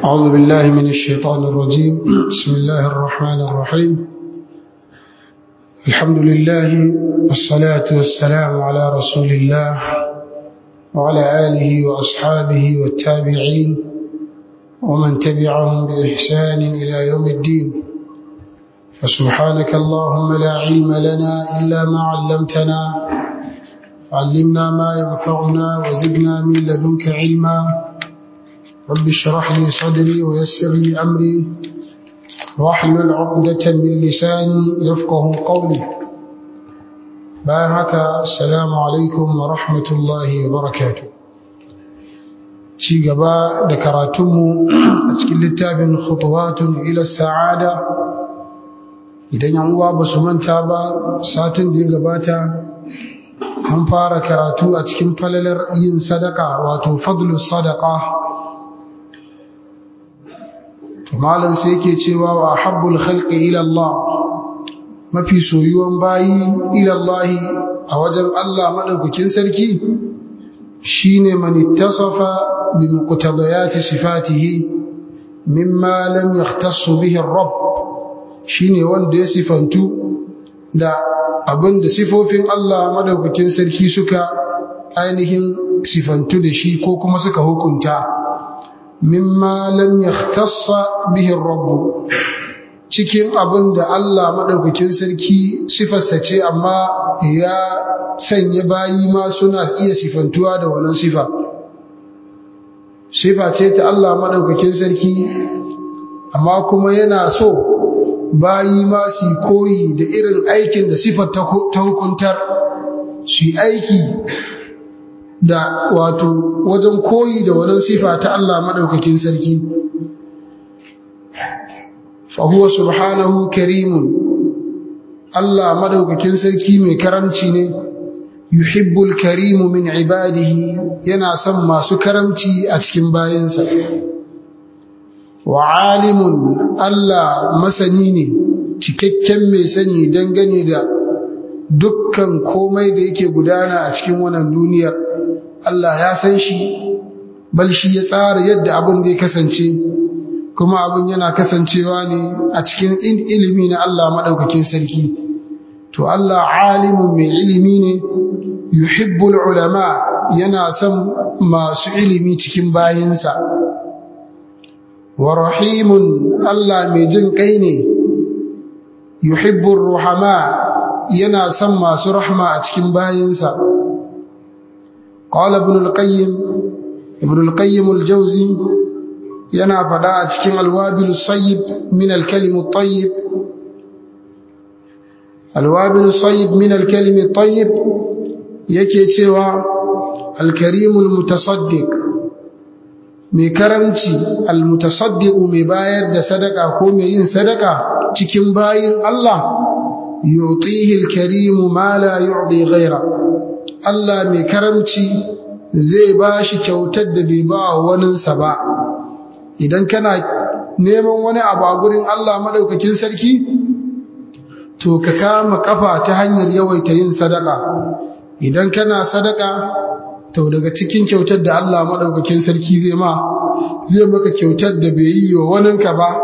أعوذ بالله من الشيطان الرجيم بسم الله الرحمن الرحيم الحمد لله والصلاة والسلام على رسول الله وعلى آله وأصحابه والتابعين ومن تبعهم بإحسان إلى يوم الدين فسبحانك اللهم لا علم لنا إلا ما علمتنا علمنا ما ينفعنا وزدنا من لدنك علما رب اشرح لي صدري ويسر لي أمري واحلل عقدة من لساني يفقه قولي بارك السلام عليكم ورحمة الله وبركاته ci gaba da karatunmu a cikin littafin khutuwatun ila sa'ada idan yan uwa ba su manta ba satin da ya gabata an fara karatu a cikin falalar yin sadaka wato fadlu sadaka to malam sai yake cewa wa habbul khalqi ila Allah mafi soyuwan bayi ila Allah a wajen Allah madaukakin sarki shine man ittasafa bi muqtadayati sifatihi mimma lam yahtass bihi ar-rabb shine wanda ya sifantu da abin da sifofin Allah madaukakin sarki suka ainihin sifantu da shi ko kuma suka hukunta mimma lam yahtassa bihi rabb cikin abin da Allah madaukakin sarki sifarsa ce amma ya sanya bayi ma suna iya sifantuwa da wannan sifa sifa ce ta Allah madaukakin sarki amma kuma yana so bayi ma su koyi da irin aikin da sifar ta hukuntar su aiki da wato wajen koyi da wannan sifa ta Allah madaukakin sarki fahuwa subhanahu karimun Allah madaukakin sarki mai karamci ne yuhibbul karimu min ibadihi yana son masu karamci a cikin bayansa wa alimun Allah masani ne cikakken mai sani dangane da dukkan komai da yake gudana a cikin wannan duniyar Allah ya san shi bal shi ya tsara yadda abin zai kasance kuma abin yana kasancewa ne a cikin ilimi na Allah maɗaukakin sarki to Allah alimun mai ilimi ne yuhibbul ulama yana son masu ilimi cikin bayinsa wa rahimun Allah mai jin kai ne yuhibbur ruhama yana son masu rahma a cikin bayinsa qala ibn al-qayyim ibn al-qayyim al-jawzi yana fada a cikin al-wabil sayyib min al-kalim at-tayyib al-wabil sayyib min al-kalim at-tayyib yake cewa al-karim al-mutasaddiq mai karamci almutasaddiqu mai bayar da sadaka ko mai yin sadaka cikin bayin Allah yutihi alkarimu ma la yu'ti ghaira Allah mai karamci zai bashi kyautar da bai ba waninsa ba idan kana neman wani abu a gurin Allah madaukakin sarki to ka kama kafa ta hanyar yawaita yin sadaka idan kana sadaka to daga cikin kyautar da Allah madaukakin sarki zai ma zai maka kyautar da bai yi wa waninka ba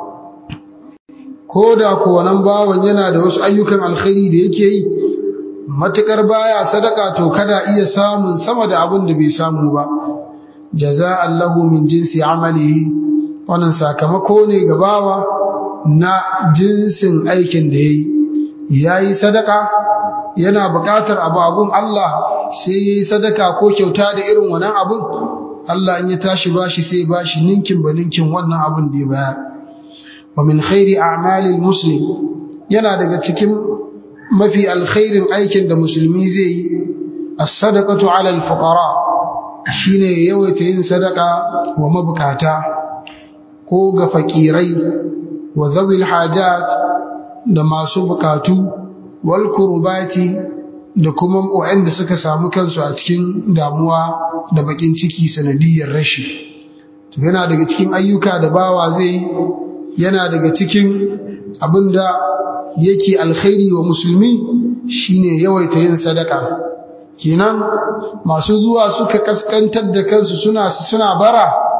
ko da ko wannan bawan yana da wasu ayyukan alkhairi da yake yi matukar baya sadaka to kada iya samun sama da abin da bai samu ba jaza'an lahu min jinsi amalihi wannan sakamako ne ga bawa na jinsin aikin da yayi yayi sadaka yana buƙatar abu agun Allah sai yayi sadaka ko kyauta da irin wannan abun Allah in ya tashi bashi sai bashi ninkin ba ninkin wannan abun da ya bayar wa min khairi a'malil muslim yana daga cikin mafi alkhairin aikin da musulmi zai yi as-sadaqatu 'ala al-fuqara shine yawaita yin sadaka wa mabukata ko ga fakirai wa zawil hajat da masu bukatu wal kurbati da kuma waɗanda suka samu kansu a cikin damuwa da bakin ciki sanadiyar rashi to yana daga cikin ayyuka da bawa zai yana daga cikin abinda yake alkhairi wa musulmi shine yawaita yin sadaka kenan masu zuwa suka kaskantar da kansu suna suna bara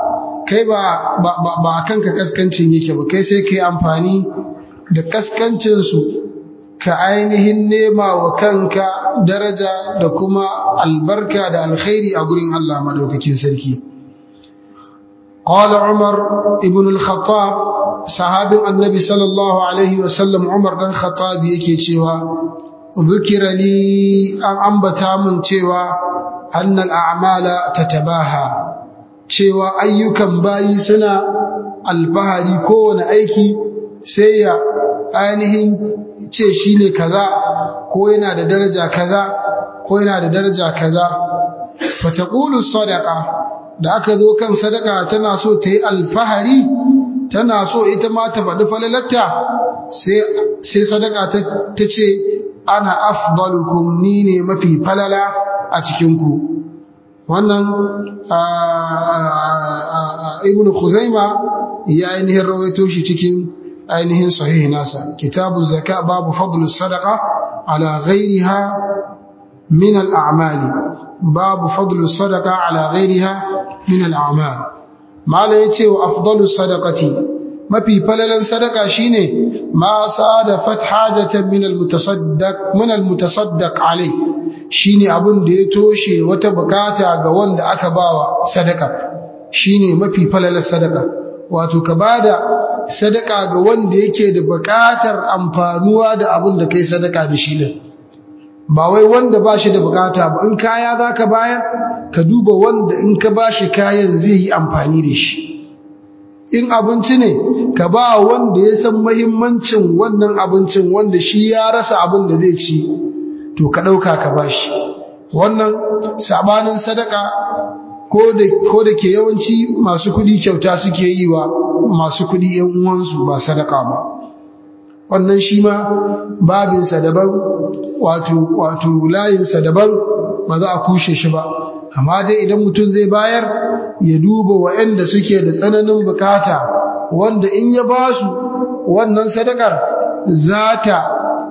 kai ba ba a kanka kaskancin yake ba kai sai kai amfani da kaskancinsu ka ainihin nema wa kanka daraja da kuma albarka da alkhairi a gurin Allah madaukakin sarki قال عمر ابن الخطاب صحابي النبي صلى الله عليه وسلم عمر بن الخطاب yake cewa ذكر لي an ambata min cewa أن الأعمال تتباهى cewa ayyukan bayi suna alfahari kowane aiki sai ya ainihin ce shi ne kaza ko yana da daraja kaza ko yana da daraja kaza fataqulu sadaqa da aka zo kan sadaka tana so ta yi alfahari tana so ita ma ta faɗi falalatta sai sadaka ta ce ana afdalukum ni ne mafi falala a cikinku wannan ibn khuzaima ya ainihin rawaito shi cikin ainihin sahih nasa kitabu zaka babu fadlu sadaqa ala ghairiha min al-a'mali babu fadlu sadaqa ala ghairiha min al-a'mal mala yace wa afdalu sadaqati mafi falalan sadaka shine ma sadafat hajatan min al-mutasaddaq min al-mutasaddaq alai shine abin da ya toshe wata bukata ga wanda aka bawa sadaka shine mafi falalan sadaka wato ka bada sadaka ga wanda yake da bukatar amfanuwa da abin da kai sadaka da shi din ba wai wanda ba shi da bukata ba in kaya zaka bayar ka duba wanda in ka bashi kayan zai yi amfani da shi in abinci ne ka ba wanda ya san mahimmancin wannan abincin wanda shi ya rasa abin da zai ci to ka ɗauka ka bashi wannan sabanin sadaka ko da ke yawanci masu kuɗi kyauta suke yi wa masu kuɗi ‘yan uwansu ba sadaka ba wannan shi ma babinsa daban wato wato layinsa daban ba za a kushe shi ba amma dai idan mutum zai bayar ya duba waɗanda suke da tsananin bukata wanda in ya ba su wannan sadakar za ta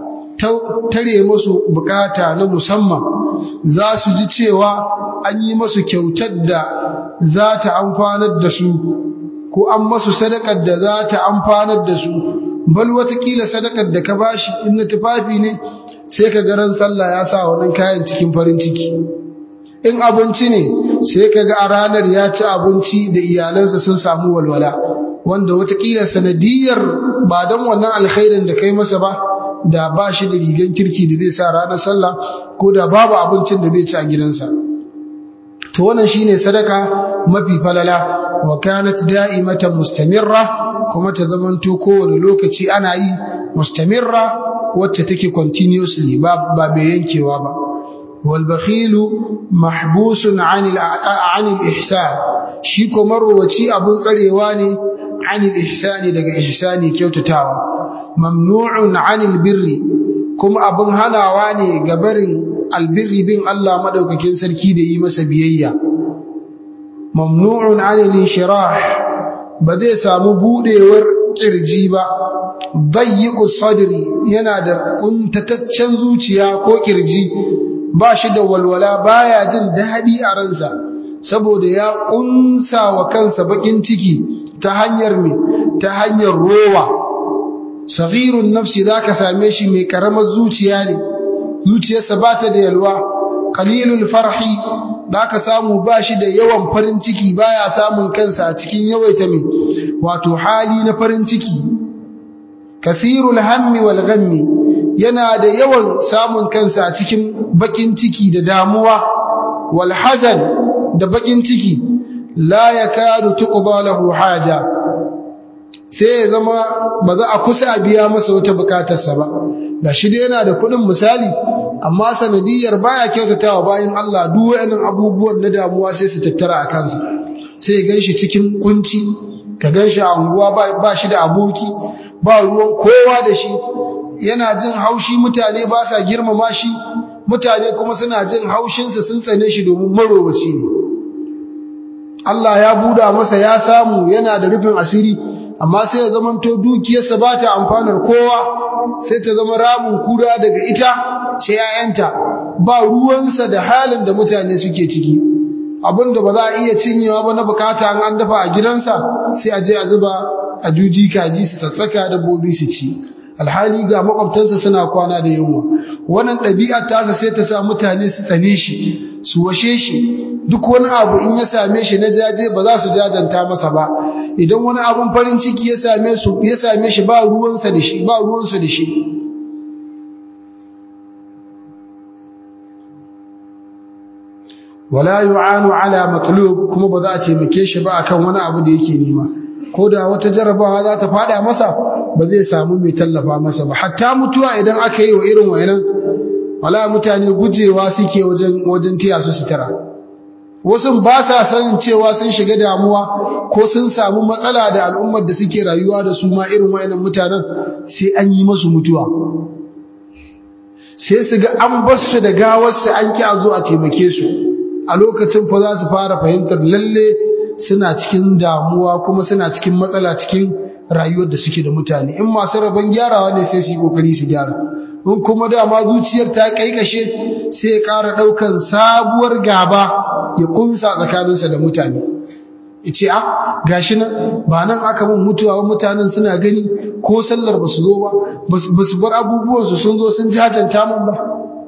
tare masu bukata na musamman za su ji cewa an yi masu kyautar da za ta amfanar da su ko an masu sadakar da za ta amfanar da su bal watakila sadakar da ka bashi in na tufafi ne sai ka garan sallah ya sa wannan kayan cikin farin ciki in abinci ne sai ka ga a ranar ya ci abinci da iyalansa sun samu walwala wanda watakila sanadiyar ba don wannan alkhairin da kai masa ba da ba shi da rigan kirki da zai sa ranar sallah ko da babu abincin da zai ci a gidansa to wannan shine sadaka mafi falala wa kanat da'imatan mustamirra kuma ta zamanto kowane lokaci ana yi mustamirra wacce take continuously ba ba bai yankewa ba wal bakhilu mahbusun 'anil 'anil ihsan shi ko marwaci abun tsarewa ne 'anil ihsani daga ihsani kyautatawa mamnu'un 'anil birri kuma abun hanawa ne ga barin albirri bin Allah madaukakin sarki da yi masa biyayya mamnu'un 'anil inshirah ba zai samu budewar kirji ba dayyiqu sadri yana da kuntataccen zuciya ko kirji ba shi da walwala baya jin daɗi a ransa saboda ya kunsa wa kansa bakin ciki ta hanyar me ta hanyar rowa saghirun nafsi zaka same shi mai karamar zuciya ne zuciyarsa ba ta da yalwa qalilul farhi zaka samu ba shi da yawan farin ciki baya samun kansa a cikin yawaita me wato hali na farin ciki kathirul hammi wal ghammi yana da yawan samun kansa a cikin bakin ciki da damuwa wal hazan da bakin ciki la yakadu tuqda lahu haja sai ya zama ba za a kusa a biya masa wata bukatarsa ba da shi dai yana da kuɗin misali amma sanadiyar baya kyautatawa bayan Allah duk wayannan abubuwan na damuwa sai su tattara a kansa sai ya ganshi cikin kunci ka ganshi a unguwa ba shi da aboki ba ruwan kowa da shi yana jin haushi mutane ba sa girmama shi mutane kuma suna jin haushinsa sun tsane shi domin marowaci ne Allah ya buda masa ya samu yana da rufin asiri amma sai ya zamanto dukiyarsa ba ta amfanar kowa sai ta zama ramin kura daga ita sai ‘ya'yanta ba ruwansa da halin da mutane suke ciki abinda ba za a iya cinyewa ba na bukata an an dafa a gidansa sai a je a zuba a juji kaji su sassaka dabbobi su ci alhali ga makwabtansa suna kwana da yunwa wannan ɗabi'ar tasa sai ta sa mutane su tsane shi su washe shi duk wani abu in ya same shi na jaje ba za su jajanta masa ba idan wani abun farin ciki ya same su ya same shi ba ruwansa da shi ba ruwansu da shi wala yu'anu ala matlub kuma ba za a taimake shi ba akan wani abu da yake nema ko da wata jarabawa za ta fada masa ba zai samu mai tallafa masa ba hatta mutuwa idan aka yi wa irin wayannan wala mutane gujewa suke wajen wajen tiya su sutura wasu ba sa sanin cewa sun shiga damuwa ko sun samu matsala da al'ummar da suke rayuwa da su ma irin wayannan mutanen sai an yi masu mutuwa sai su ga an bar su da gawarsu an ki a zo a taimake su a lokacin fa za su fara fahimtar lalle suna cikin damuwa kuma suna cikin matsala cikin rayuwar da suke da mutane in masu rabon gyarawa ne sai su yi kokari su gyara in kuma dama zuciyar ta kaikashe sai ya ƙara ɗaukan sabuwar gaba ya kunsa tsakaninsa da mutane ce a gashi nan ba nan aka mun mutuwa mutanen suna gani ko sallar ba su zo ba ba su bar abubuwansu sun zo sun jajanta mun ba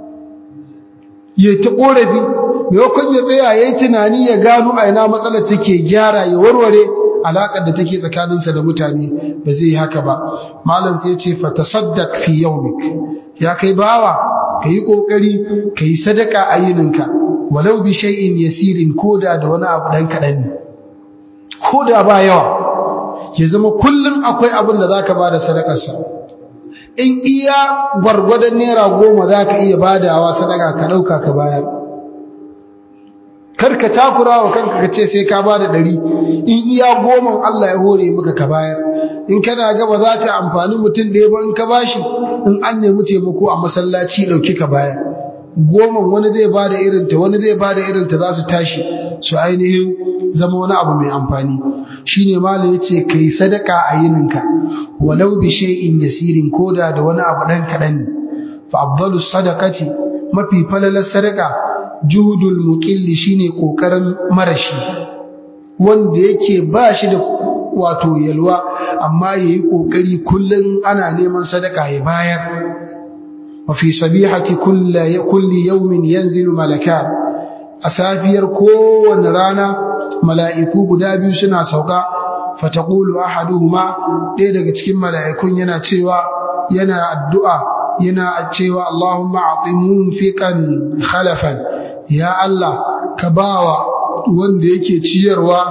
ya ta ƙorafi maimakon ya tsaya ya yi tunani ya gano a ina matsalar take gyara ya warware alaƙar da take tsakaninsa da mutane ba zai yi haka ba malam sai ce fa tasaddaq fi yawmik ya kai bawa kayi kokari kayi sadaka a yininka walau bi shay'in yasirin koda da wani abu dan kadan ne koda ba yawa ya zama kullun akwai abin da zaka bada sadakar sa in iya gwargwadon naira goma zaka iya badawa sadaka ka dauka ka bayar kar ka takura wa kanka ka ce sai ka bada ɗari in iya goman Allah ya hore maka ka bayar in kana ga ba za ta amfani mutum ɗaya ba in ka bashi in an nemi taimako a masallaci ɗauki ka bayar goman wani zai bada irinta wani zai bada irinta za su tashi su ainihin zama wani abu mai amfani shine mala yace kai sadaka a yininka walau bi shay'in yasirin koda da wani abu dan kaɗan ne fa afdalu sadaqati mafi falalar sadaka juhudul muqilli shine kokarin marashi wanda yake ba shi da wato yalwa amma yayi kokari kullun ana neman sadaka ya bayar wa fi sabihati kulli kulli yawmin yanzilu malakan asafiyar kowanne rana mala'iku guda biyu suna sauka fataqulu ahaduhuma ɗaya daga cikin mala'ikun yana cewa yana addu'a yana cewa Allahumma a'ti munfiqan khalafan ya Allah ka bawa wanda yake ciyarwa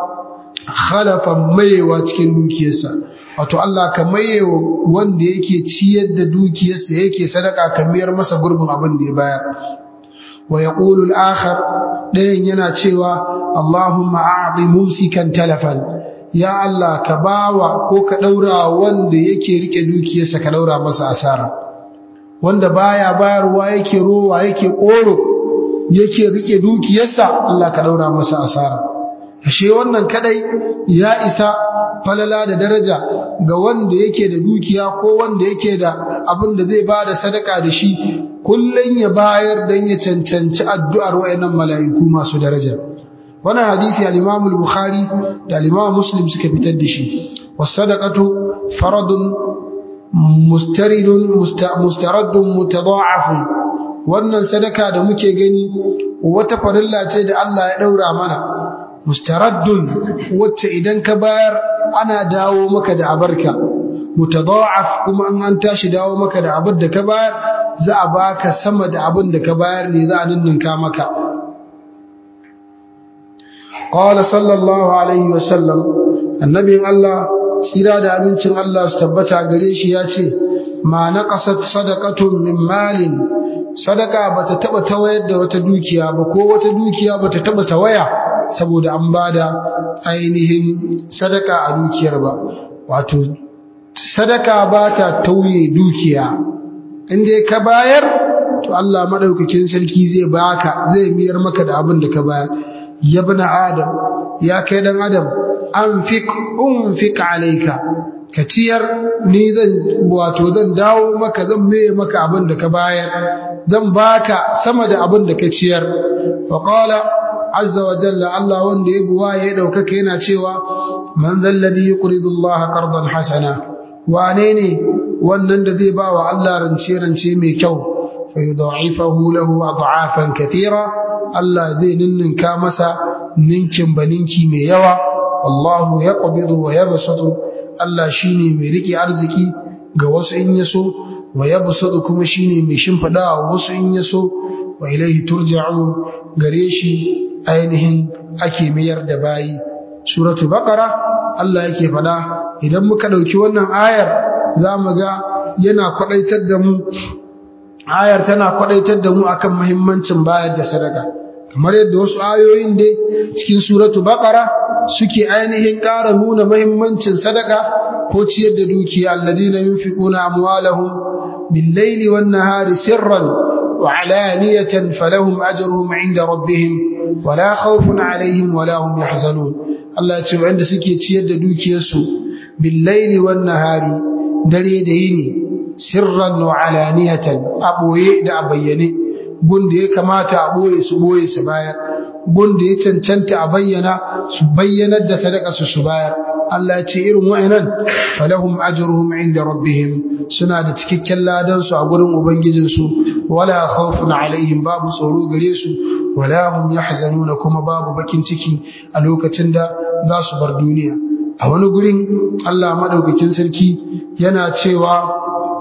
khalafan mayewa cikin dukiyarsa wato Allah ka mayewa wanda yake ciyar da dukiyarsa yake sadaka ka biyar masa gurbin abin da ya bayar wa yaqulu al-akhar dayan yana cewa Allahumma a'ti mumsikan talafan ya Allah ka bawa ko ka daura wanda yake rike dukiyarsa ka daura masa asara wanda baya bayarwa yake rowa yake koro yake rike dukiyarsa Allah ka daura masa asara ashe wannan kadai ya isa falala da daraja ga wanda yake da dukiya ko wanda yake da abin da zai bada sadaka da shi kullun ya bayar dan ya cancanci addu'ar wayannan mala'iku masu daraja wannan hadisi al-Imam al-Bukhari da al-Imam Muslim suka fitar da shi was-sadaqatu faradun mustaridun mustaraddun mutada'afun wannan sadaka da muke gani wata farilla ce da Allah ya daura mana mustaraddun wacce idan ka bayar ana dawo maka da abarka mutada'af kuma an an tashi dawo maka da abin da ka bayar za a baka sama da abin da ka bayar ne za a ninninka maka qala sallallahu alaihi wasallam annabin Allah tsira da amincin Allah su tabbata gare shi ya ce ma naqasat sadaqatun min malin sadaka bata taba tawayar da wata dukiya ba ko wata dukiya bata taba tawaya saboda an bada ainihin sadaka a dukiyar ba wato sadaka bata tauye dukiya inda ka bayar to Allah madaukakin sarki zai baka zai miyar maka da abin da ka bayar ya bana adam ya kai dan adam anfiq unfiq alayka ka ciyar ni zan wato zan dawo maka zan meye maka abin da ka bayar zan baka sama da abin da ka ciyar fa qala azza wa jalla Allah wanda ya buwa ya daukaka yana cewa man dhal ladhi yuqridu Allah qardan hasana wane ne wannan da zai ba wa Allah rance rance mai kyau fa yudha'ifahu lahu ad'afan kathira Allah zai ninninka masa ninkin baninki mai yawa wallahu yaqbidu wa yabsutu Allah shine mai rike arziki ga wasu in yaso wa yabsutu kuma shine mai shimfida wasu in yaso wa ilaihi turja'un gare shi ainihin ake mayar da bayi suratu baqara Allah yake fada idan muka dauki wannan ayar zamu ga yana kwadaitar da mu ayar tana kwadaitar da mu akan muhimmancin bayar da sadaka kamar yadda wasu ayoyin dai cikin suratu baqara suke ainihin ƙara nuna muhimmancin sadaka ko ciyar da dukiya alladina yunfiquna amwalahum bil-laili wan-nahari sirran wa alaniyatan falahum ajruhum 'inda rabbihim wala khawfun 'alayhim wala hum yahzanun Allah ya ce wanda suke ciyar da dukiyarsu bil-laili wan-nahari dare da yini sirran wa alaniyatan a boye da a bayyane gunda ya kamata a boye su boye su bayar gunda ya cancanta a bayyana su bayyanar da sadaka su su bayar Allah ya ce irin wa'annan falahum ajruhum inda rabbihim suna da cikakken ladan su a gurin ubangijin su wala khawfun alaihim babu tsoro gare su wala hum yahzanuna kuma babu bakin ciki a lokacin da za su bar duniya a wani gurin Allah madaukakin sarki yana cewa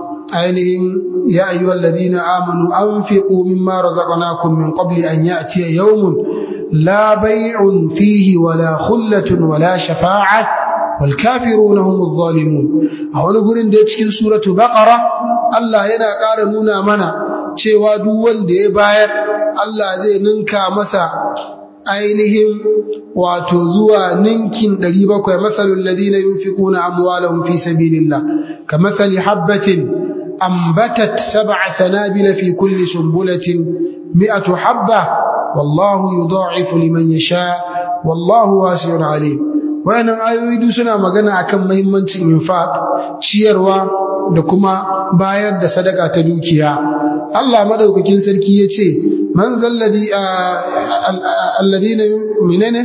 ainihin ya ayyuhal ladina amanu anfiqu mimma razaqnakum min qabli an ya'tiya yawmun la bay'un fihi wala khullatun wala shafa'a wal kafiruna humuz zalimun a wani gurin da cikin suratu baqara Allah yana ƙara nuna mana cewa duk wanda ya bayar Allah zai ninka masa ainihin wato zuwa ninkin 700 masalul ladina yunfiquna amwalahum fi sabilillah kamathali habatin أنبتت سبع سنابل في كل سنبلة مئة حبة والله يضاعف لمن يشاء والله واسع عليم wayannan ayoyi duk suna magana akan muhimmancin infaq ciyarwa da kuma bayar da sadaka ta dukiya Allah madaukakin sarki yace man zalladhi alladhina minane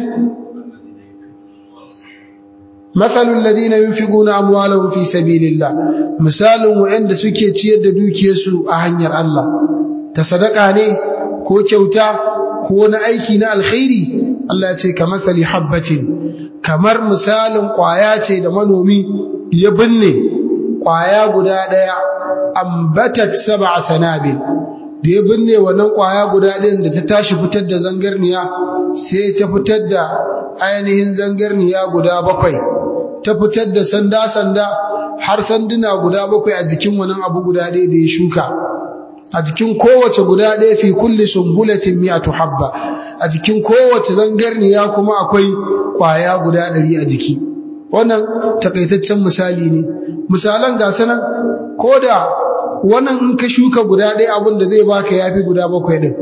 مثل الذين ينفقون أموالهم في سبيل الله مثال وعند suke ciyar da dukiyarsu a hanyar Allah ta sadaka ne ko kyauta ko wani aiki na alkhairi Allah ya ce kamathali habbatin kamar misalin kwaya ce da manomi ya binne kwaya guda daya ambatat sab'a sanabil da ya binne wannan kwaya guda ɗayan da ta tashi fitar da zangarniya sai ta fitar da ainihin zangarniya guda bakwai ta fitar da sanda-sanda har sanduna guda bakwai a jikin wannan abu guda ɗaya da ya shuka a jikin kowace guda ɗaya fi kulli sumbulatin mi'atu habba a jikin kowace zangarniya kuma akwai ƙwaya guda ɗari a jiki wannan takaitaccen misali ne misalan ga sanan ko da wannan in ka shuka guda ɗaya abin da zai baka yafi guda bakwai ɗin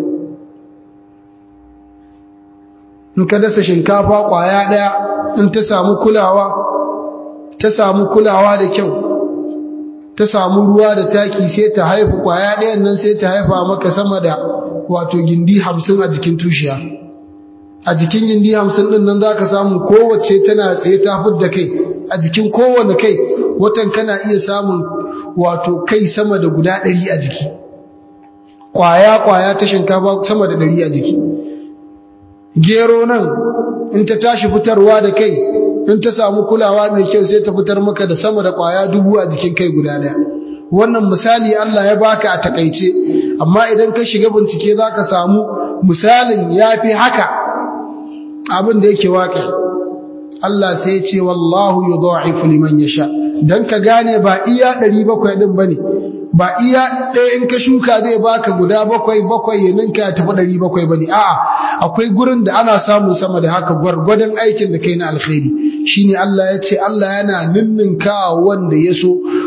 in ka dasa shinkafa ƙwaya ɗaya in ta samu kulawa ta samu kulawa da kyau ta samu ruwa da taki sai ta haifu kwaya ɗayan nan sai ta haifa maka sama da wato gindi hamsin a jikin tushiya a jikin gindi hamsin ɗin nan za ka samu kowace tana tsaye ta da kai a jikin kowane kai watan kana iya samun wato kai sama da guda ɗari a jiki kwaya-kwaya ta shinkafa sama da ɗari a jiki gero nan in ta tashi fitarwa da kai in ta samu kulawa mai kyau sai ta fitar maka da sama da kwaya dubu a jikin kai guda daya wannan misali Allah ya baka a takaice amma idan ka shiga bincike zaka samu misalin yafi haka abin da yake waƙi Allah sai ya ce wallahu yudha'ifu liman yasha dan ka gane ba iya 700 din bane ba iya ɗaya in ka shuka zai baka guda bakwai bakwai ya ninka ya tafi ɗari bakwai bane a'a akwai gurin da ana samun sama da haka gwargwadon aikin da kai na alkhairi shine Allah ya ce Allah yana ninninka wanda ya so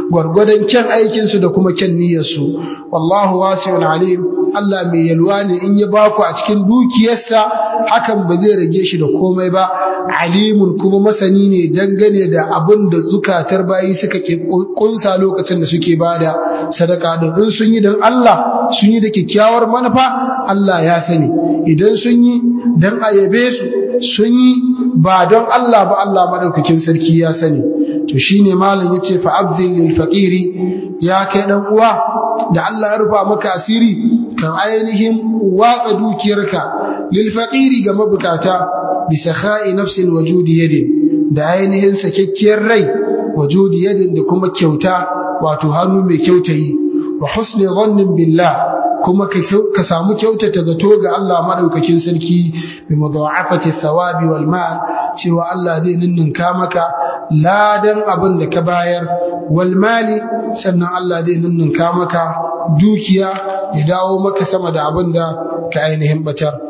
gwargwadon kyan aikinsu da kuma kyan niyyarsu wallahu wasi'un alim Allah mai yalwa ne in ya baku a cikin dukiyarsa hakan ba zai rage shi da komai ba alimun kuma masani ne dangane da abin da zukatar bayi suka kunsa lokacin da suke bada sadaka din in sun yi don Allah sun yi da kyakkyawar manufa Allah ya sani idan sun yi don a yabe su sun yi ba don Allah ba Allah madaukakin sarki ya sani to shine malam yace fa abzil lil faqiri ya kai dan uwa da Allah ya rufa maka asiri kan ainihin watsa dukiyarka lil faqiri ga mabukata bi sakha'i nafsin wajudi yadin da ainihin sakekkiyar rai wajudi yadin da kuma kyauta wato hannu mai kyautayi wa husni dhannin billah kuma ka samu kyautata zato ga Allah madaukakin sarki bi mudha'afati thawabi wal mal cewa Allah zai ninninka maka ladan abin da ka bayar wal mali sannan Allah zai ninninka maka dukiya ya dawo maka sama da abin da ka ainihin batar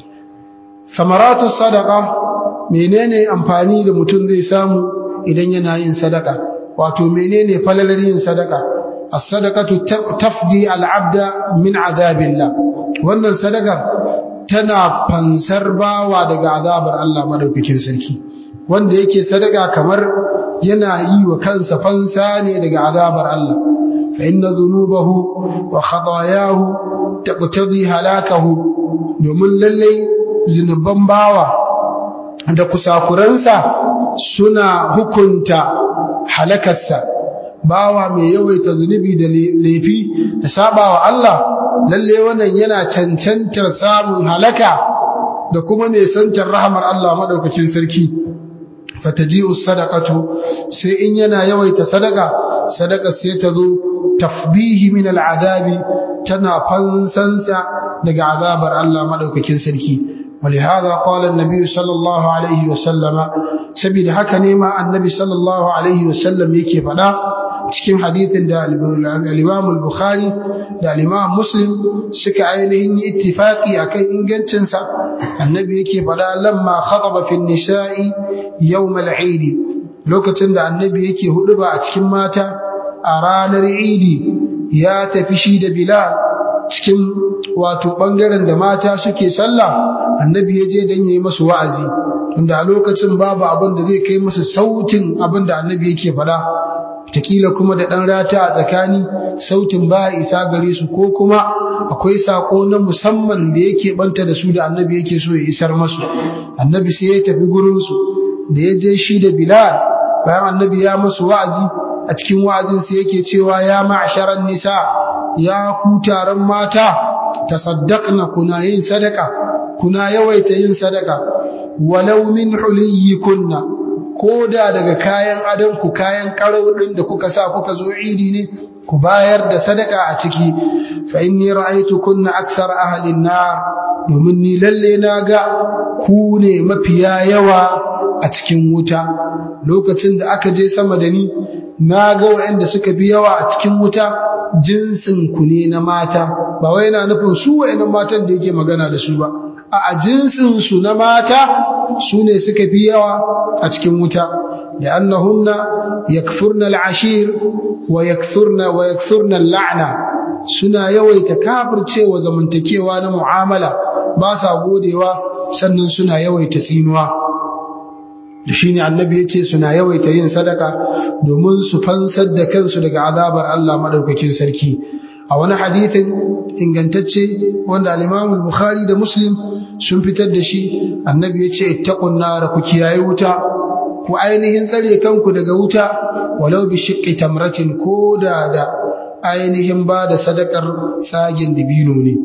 samaratu sadaqa menene amfani da mutum zai samu idan yana yin sadaka wato menene falalar yin sadaka as-sadaqatu tafdi al-'abda min 'adabillah wannan sadakar tana fansar bawa daga azabar Allah madaukakin sarki wanda yake sadaka kamar yana yi wa kansa fansa ne daga azabar Allah fa inna dhunubahu wa khatayahu taqtadi halakahu domin lalle zinuban bawa da kusakuransa suna hukunta halakarsa bawa mai yawaita zunubi da laifi da sabawa Allah lalle wannan yana cancantar samun halaka da kuma nesantar rahamar Allah madaukakin sarki fataji'u sadaqatu sai in yana yawaita sadaka sadaka sai ta zo tafdihi min al'adabi tana fansansa daga azabar Allah madaukakin sarki ولهذا قال النبي صلى الله عليه وسلم سبيل haka ne ma annabi sallallahu alaihi wasallam yake faɗa cikin hadithin da al-Imam al-Bukhari da al-Imam Muslim suka ainihin yi ittifaqi akan ingancin sa annabi yake faɗa lamma khataba fi an-nisa'i yawm al-Eid lokacin da annabi yake huduba a cikin mata a ranar Eid ya tafi shi da Bilal cikin wato bangaren da mata suke sallah annabi ya je dan yayi masu wa'azi tunda a lokacin babu abin da zai kai musu sautin abin da annabi yake faɗa takila kuma da ɗan rata a tsakani sautin ba isa gare su ko kuma akwai sako na musamman da yake banta da su da annabi yake so ya isar masu annabi sai ya tafi gurin su da ya je shi da bilal bayan annabi ya masu wa'azi a cikin wa'azin sai yake cewa ya ma'sharan nisa ya ku taron mata tasaddaqna kuna yin sadaka kuna yawaita yin sadaka walau min huliyikunna ko da daga kayan adonku kayan karau ɗin da kuka sa kuka zo idi ne ku bayar da sadaka a ciki fa inni ra'aytu kunna akthar ahli an-nar domin ni lalle na ga ku ne mafiya yawa a cikin wuta lokacin da aka je sama da ni na ga waɗanda suka fi yawa a cikin wuta jinsin ku ne na mata ba wai yana nufin su waɗannan matan da yake magana da su ba a jinsin su na mata su ne suka fi yawa a cikin wuta da annahunna yakfurna al'ashir wa yakthurna wa yakthurna al'ana suna yawaita kafircewa zamantakewa na mu'amala ba sa godewa sannan suna yawaita tsinuwa da shine annabi yace suna yawaita yin sadaka domin su fansar da kansu daga azabar Allah madaukakin sarki a wani hadithin ingantacce wanda al-Imam al-Bukhari da Muslim sun fitar da shi annabi yace ittaqun nar ku kiyaye wuta ku ainihin tsare kanku daga wuta walau bi shiqqi tamratin koda da ainihin ba da sadakar tsagin dibino ne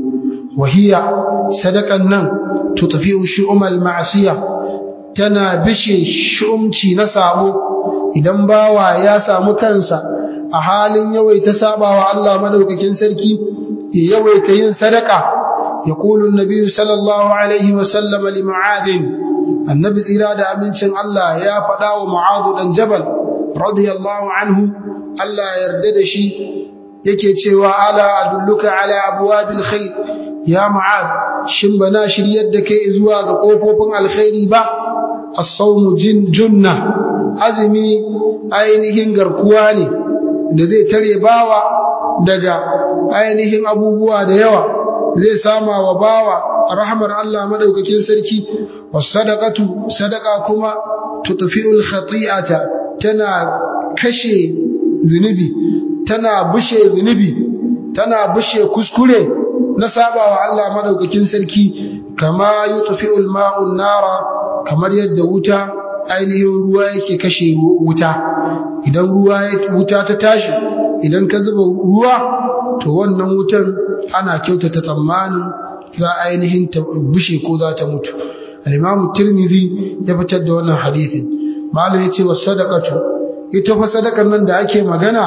wahiya sadakan nan tutfi'u shu'umal ma'siyah tana bishe shumci na sabo idan bawa ya samu kansa a halin yawaita sabawa Allah madaukakin sarki ya yawaita yin sadaka يقول النبي صلى الله عليه وسلم لمعاذ النبي tsira da amincin Allah ya faɗa wa Mu'adh dan Jabal radiyallahu anhu Allah yarda da shi yake cewa ala adulluka ala abwabil khair ya Mu'adh shin bana shiryar da kai zuwa ga kofofin alkhairi ba as-sawmu jin junna azmi ainihin garkuwa ne da zai tare bawa daga ainihin abubuwa da yawa zai sama wa bawa rahmar Allah madaukakin sarki wasadaqatu sadaqa kuma tudfi'ul khati'ata tana kashe zunubi tana bushe zunubi tana bushe kuskure na sabawa Allah madaukakin sarki kama yutfi'ul ma'un nara kamar yadda wuta ainihin ruwa yake kashe wuta idan ruwa wuta ta tashi idan ka zuba ruwa to wannan wutan ana kyautata tsammanin za ainihin ta bushe ko za ta mutu al-imamu tirmidhi ya fitar da wannan hadisin malam yace was sadaqatu ita fa sadakar nan da ake magana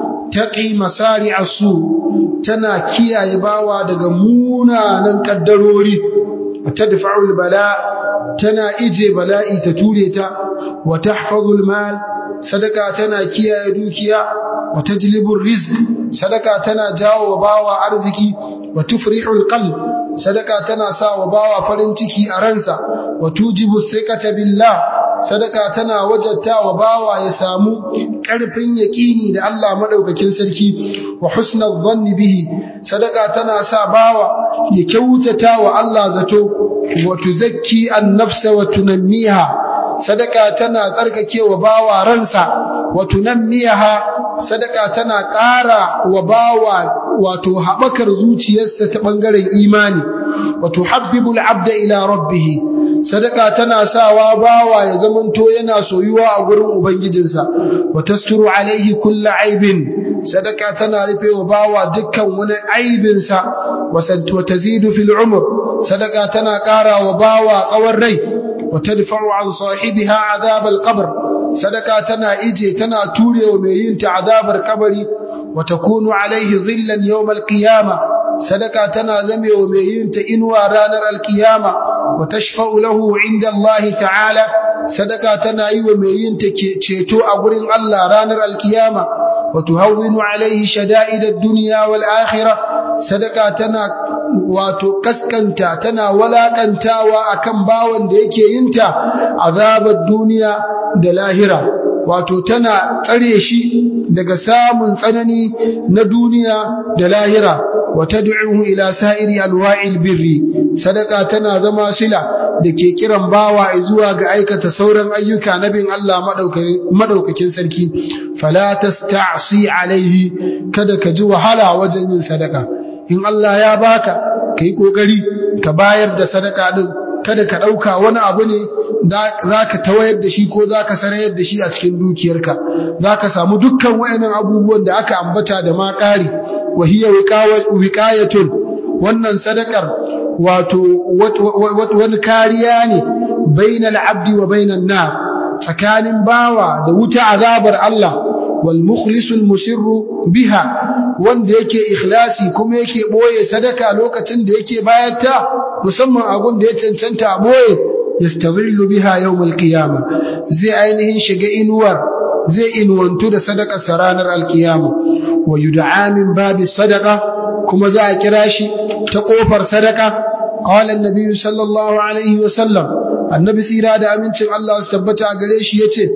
taqi masari asu tana kiyaye bawa daga munanan kaddarori tadfa'ul bala tana ije bala'i ta ture ta wa tahfazul mal sadaka tana kiyaye dukiya wa tajlibur rizq sadaka tana jawo bawa arziki wa tufrihul qalb sadaka tana sa wa bawa farin ciki a ransa wa tujibu thiqata billah sadaka tana wajatta wa bawa ya samu ƙarfin yaƙini da Allah madaukakin sarki wa husnal dhanni bihi sadaka tana sa bawa ya kyautata wa Allah zato wa tuzakki an-nafsa wa tunammiha sadaka tana tsarkake wa bawa ransa wa tunammiha sadaka tana ƙara wa bawa wato haɓakar zuciyarsa ta ɓangaren imani wa tuhabbibul abda ila rabbih sadaka tana sawa bawa ya zamanto yana soyuwa a gurin ubangijinsa wa tasturu alaihi kullu aibin sadaka tana rufe wa bawa dukkan wani aibinsa wa tazidu fil umr sadaka tana ƙara wa bawa tsawon rai wa tadfa'u an sahibiha azab al qabr sadaka tana ije tana turewa mai yin ta azabar kabari wa takunu alaihi dhillan yawm al qiyamah sadaka tana zamewa mai yin ta inuwa ranar alkiyama wa tashfa'u lahu inda Allah ta'ala sadaka tana yi wa mai yin ta ceto a gurin Allah ranar alkiyama wa tuhawwinu alaihi shada'id ad-dunya wal akhirah sadaka tana wato kaskanta tana walakantawa akan bawan da yake yin ta azabar duniya da lahira wato tana tsare shi daga samun tsanani na duniya da lahira wa tad'uhu ila sa'iri alwa'il birri sadaka tana zama sila da ke kiran bawa zuwa ga aikata sauran ayyuka na bin Allah madaukakin sarki fala tasta'si alaihi kada ka ji wahala wajen yin sadaka in Allah ya baka kai kokari ka bayar da sadaka din kada ka ɗauka wani abu ne za ka tawayar da shi ko za ka sarayar da shi a cikin dukiyarka za ka samu dukkan wayannan abubuwan da aka ambata da ma ƙari wahiyar wiƙayatun wannan sadakar wato wani kariya ne bainal abdi wa bainan na tsakanin bawa da wuta azabar Allah wal mukhlisul musirru biha wanda yake ikhlasi kuma yake boye sadaka lokacin da yake bayar ta musamman agun da ya cancanta a boye yastazillu biha yawmal qiyama zai ainihin shiga inuwar zai inuwantu da sadaka ranar alkiyama wa yud'a min babi sadaqa kuma za a kira shi ta kofar sadaka qala an-nabi sallallahu alaihi wa sallam annabi tsira da amincin Allah su tabbata gare shi yace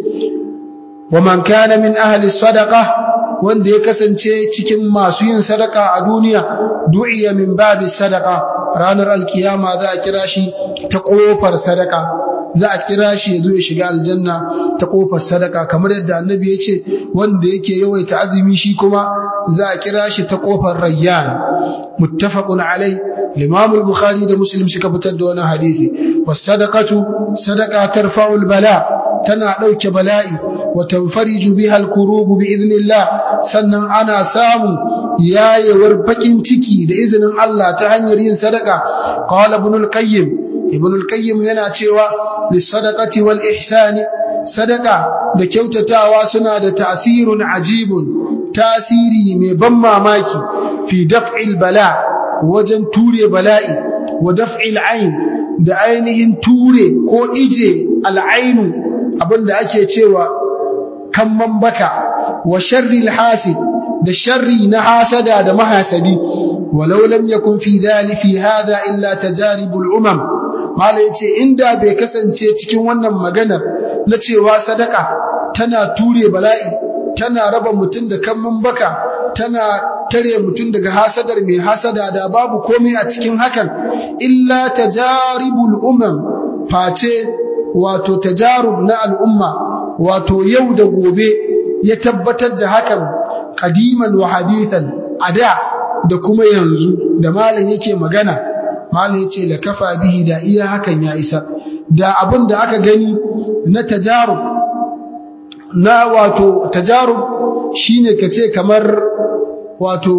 wa man kana min ahli sadaqa wanda ya kasance cikin masu yin sadaka a duniya du'iya min babi sadaka ranar alkiyama za a kira shi ta kofar sadaka za a kira shi ya zo ya shiga aljanna ta kofar sadaka kamar yadda annabi ya ce wanda yake yawaita azumi shi kuma za a kira shi ta kofar rayyan muttafaqun alai Imam al-Bukhari da Muslim suka fitar da wannan hadisi was sadaqatu sadaqa tarfa'u al-bala tana dauke bala'i wa tanfariju biha al-kurubu bi idnillah sannan ana samu yayewar bakin ciki da izinin Allah ta hanyar yin sadaka qala ibn al-qayyim ibn al-qayyim yana cewa lis-sadaqati wal ihsani sadaka da kyautatawa suna da tasirun ajibun tasiri mai ban mamaki fi daf'il bala wajen ture bala'i wa daf'il ain da ainihin ture ko ije al'ainu abinda ake cewa kamman baka wa sharril hasid da sharri na hasada da mahasadi walau lam yakun fi dhali fi hadha illa tajaribul umam mala yace inda bai kasance cikin wannan maganar na cewa sadaka tana ture bala'i tana raba mutum da kammin baka tana tare mutum daga hasadar mai hasada da babu komai a cikin hakan illa tajaribul umam face wato tajarub na al'umma wato yau da gobe ya tabbatar da hakan qadiman wa hadithan ada da kuma yanzu da malam yake magana malam yace la kafa bihi da iya hakan ya isa da abin da aka gani na tajarub na wato tajarub shine kace kamar wato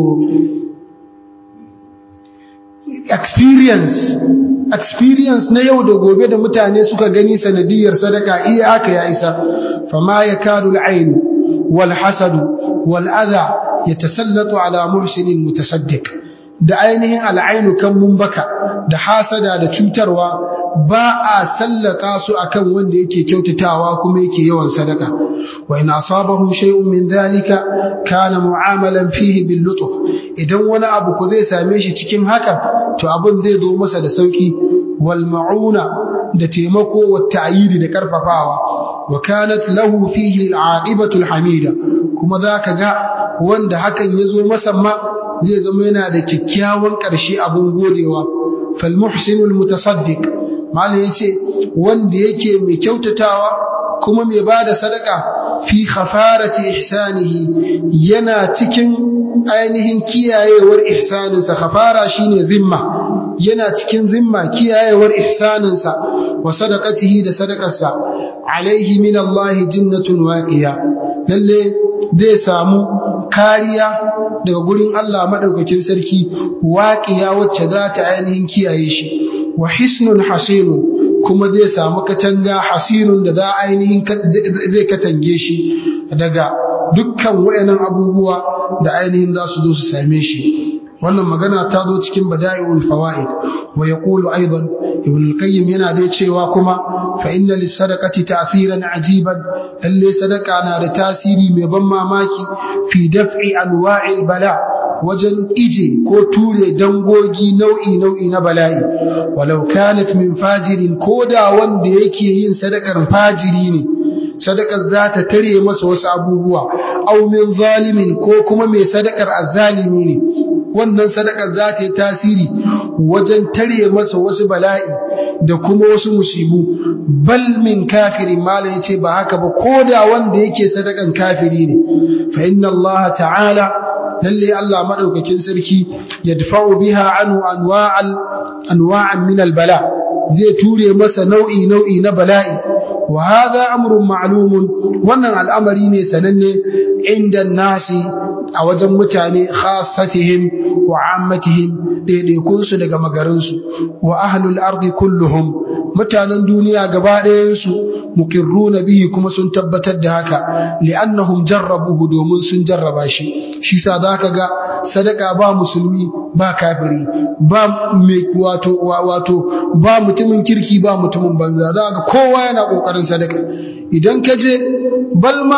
experience experience na yau da gobe da mutane suka gani sanadiyar sadaka iya haka ya isa fama yakadu al-ayn wal hasad wal adha yatasallatu ala muhsinin mutasaddiq da ainihin al'ainu kan mumbaka da hasada da cutarwa ba a sallata su akan wanda yake kyautatawa kuma yake yawan sadaka wa in asabahu shay'un min dhalika kana mu'amalan fihi bil lutf idan wani abu ko zai same shi cikin haka to abin zai zo masa da sauki wal ma'una da taimako wa ta'yidi da karfafawa wa kanat lahu fihi al aqibatu al hamida kuma zaka ga wanda hakan ya zo masa ma zai zama yana da kyakkyawan ƙarshe abin godewa fal muhsinul mutasaddiq malai yace wanda yake mai kyautatawa kuma mai bada sadaka fi khafarati ihsanihi yana cikin ainihin kiyayewar ihsaninsa khafara shine zimma yana cikin zimma kiyayewar ihsaninsa wa sadaqatihi da sadakarsa alaihi min Allah jinnatun waqiya lalle zai samu kariya daga gurin Allah madaukakin sarki waqiya wacce za ta ainihin kiyaye shi wa hisnun hasinun kuma zai samu katanga hasinun da za ainihin zai katange shi daga dukkan wayannan abubuwa da ainihin za su zo su same shi wannan magana ta zo cikin bada'iul fawaid wa yaqulu aidan ibn al-qayyim yana dai cewa kuma fa inna lis-sadaqati ta'siran ajiban lalle sadaka na da tasiri mai ban mamaki fi daf'i anwa'il bala wajen ije ko ture dangogi nau'i nau'i na bala'i walau kanat min fajirin koda wanda yake yin sadakar fajiri ne sadakar za ta tare masa wasu abubuwa aw min zalimin ko kuma mai sadakar azzalimi ne wannan sadakar za ta yi tasiri wajen tare masa wasu bala'i da kuma wasu musibu bal min kafirin mala yace ba haka ba koda wanda yake sadakan kafiri ne fa inna Allah ta'ala lalle Allah madaukakin sarki yadfa'u biha anhu anwa'al anwa'an min al-bala zai ture masa nau'i nau'i na bala'i wa hadha amrun ma'lumun wannan al'amari ne sananne inda nasi a wajen mutane khassatihim wa ammatihim daidaikun su daga magarin su wa ahlul ardi kulluhum mutanen duniya gaba ɗayan su mukirruna bihi kuma sun tabbatar da haka li'annahum jarrabuhu domin sun jarraba shi shi sa zaka ga sadaka ba musulmi ba kafiri ba wato wato ba mutumin kirki ba mutumin banza zaka ga kowa yana kokarin sadaka idan ka je balma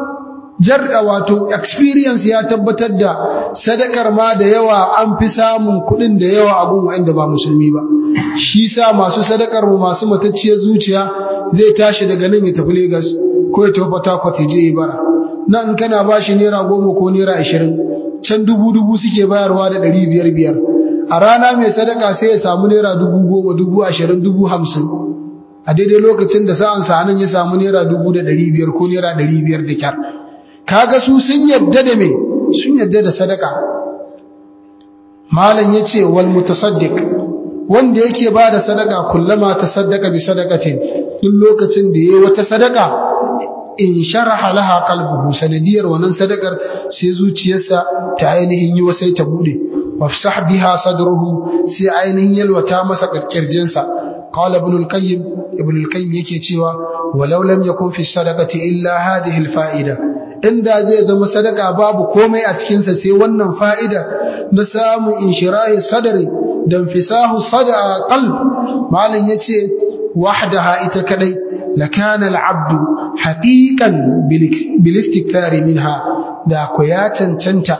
jarra wato experience ya tabbatar da sadakar ma da yawa an fi samun kuɗin da yawa a gun wanda ba musulmi ba shi sa masu sadakar mu masu matacciyar zuciya zai tashi daga nan ya tafi Lagos ko ya tafi Port Harcourt ya je ya bara nan in kana bashi naira goma ko naira ashirin can dubu dubu suke bayarwa da ɗari biyar biyar a rana mai sadaka sai ya samu naira dubu goma dubu ashirin dubu hamsin a daidai lokacin da sa'an sa nan ya samu naira dubu da ɗari biyar ko naira ɗari biyar da kyar kaga su sun yadda da me sun yadda da sadaka malam yace wal mutasaddiq wanda yake ba da sadaka kullama tasaddaqa bi sadaqatin duk lokacin da yayi wata sadaka in sharaha laha qalbuhu sanadiyar wannan sadakar sai zuciyarsa ta ainihin yi wasai ta bude wafsah biha sadruhu sai ainihin yalwata masa kirjinsa qala ibn al-qayyim ibn al-qayyim yake cewa walau lam yakun fi sadaqati illa hadhihi al-fa'ida inda zai zama sadaka babu komai a cikin sa sai wannan fa'ida na samu inshirahi sadri dan fisahu sada qalb malin yace wahdaha ita kadai lakana al-abdu haqiqan bil istikthari minha da ko ya cancanta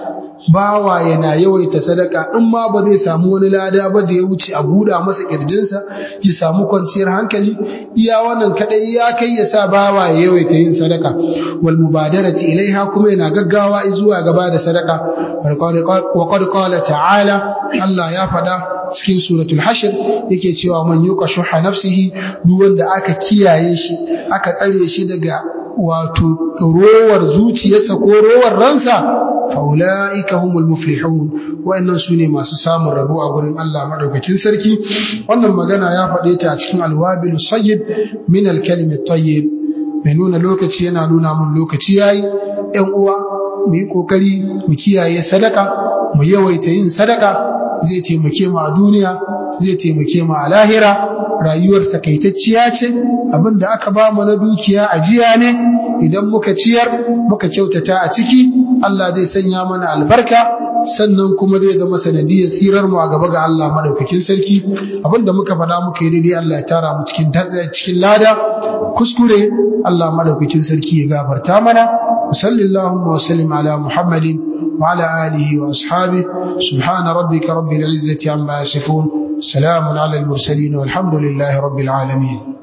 bawa yana yawaita sadaka in ma ba zai samu wani lada ba da ya wuce a buɗa masa kirjinsa ya samu kwanciyar hankali iya wannan kadai ya kai ya sa bawa ya yawaita yin sadaka wal mubadarati ilaiha kuma yana gaggawa zuwa gaba da sadaka wa qad qala ta'ala Allah ya faɗa cikin suratul hashr yake cewa man yuqa shuha nafsihi duk wanda aka kiyaye shi aka tsare shi daga wato rowar zuciyarsa ko rowar ransa faula'ika humul muflihun wa'annan su ne masu samun rabo a gurin Allah madaukakin sarki wannan magana ya faɗe ta a cikin alwabil sayyib min alkalimi tayyib mai nuna lokaci yana nuna mun lokaci yayi ƴan uwa mu yi kokari mu kiyaye sadaka mu yawaita yin sadaka zai taimake mu a duniya zai taimake mu a lahira rayuwar takaitacciya ce abinda aka ba mu na dukiya ajiya ne idan muka ciyar muka kyautata a ciki Allah zai sanya mana albarka sannan kuma zai zama sanadiyar tsirar mu a gaba ga Allah madaukakin sarki abinda muka faɗa muka yi daidai Allah ya tara mu cikin cikin lada kuskure Allah madaukakin sarki ya gafarta mana sallallahu wa sallim ala muhammadin wa ala alihi wa ashabihi subhana rabbika rabbil izzati amma yasifun salamun ala al mursalin walhamdulillahi rabbil alamin